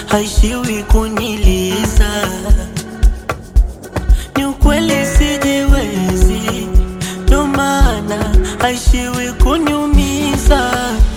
haishiwi kuniliza. Ni ukweli sijiwezi, ndo maana haishiwi kuniumiza.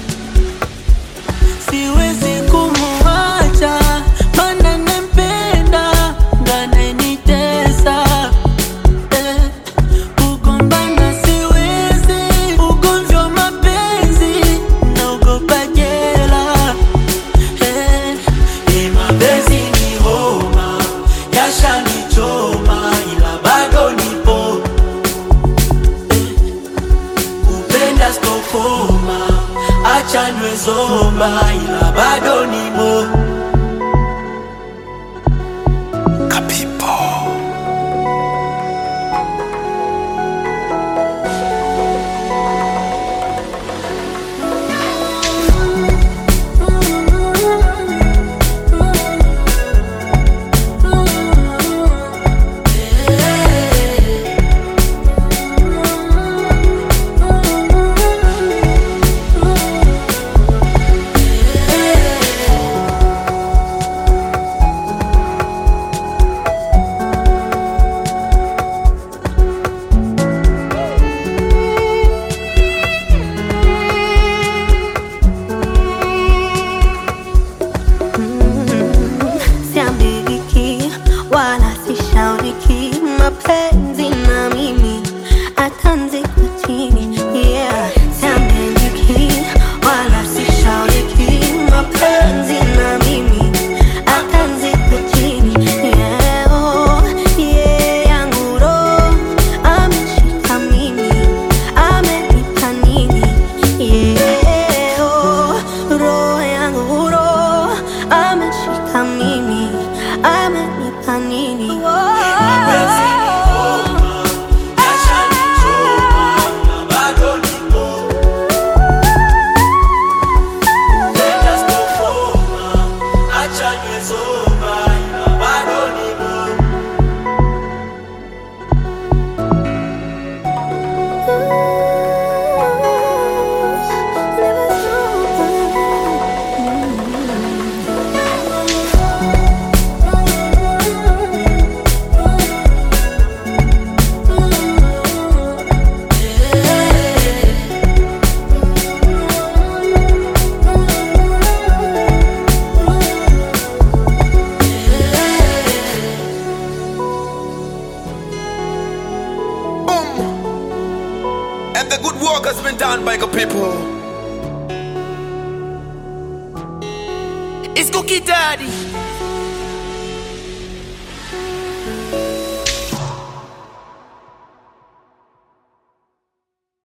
Siwezi kumuacha, mana nampenda, ndo ananitesa eh. Kugombana siwezi, ugomvi wa mapenzi, naogopa jela eh. Ni mapenzi ni homa, yashanichoma, ila bado nipo kupenda stokoma, acha niwe zomba, ila bado nimo Siambiki wala sishauriki, mapenzi na mimi atanzikwa chini. Yeah, siambiki wala sishauriki, mapenzi na mimi atanzikwa chini. Yeah, oh, yeah, yangu roho ameshika mimi, amenipa nini? Yeah, oh, roho yangu roho ameshika mimi, amenipa nini? Mapenzi ni homa, yashanichoma, ila bado nipo kupenda stokoma, acha niwe zomba, ila bado nipo Boom. And the good work has been done by the people. It's Cookie Daddy.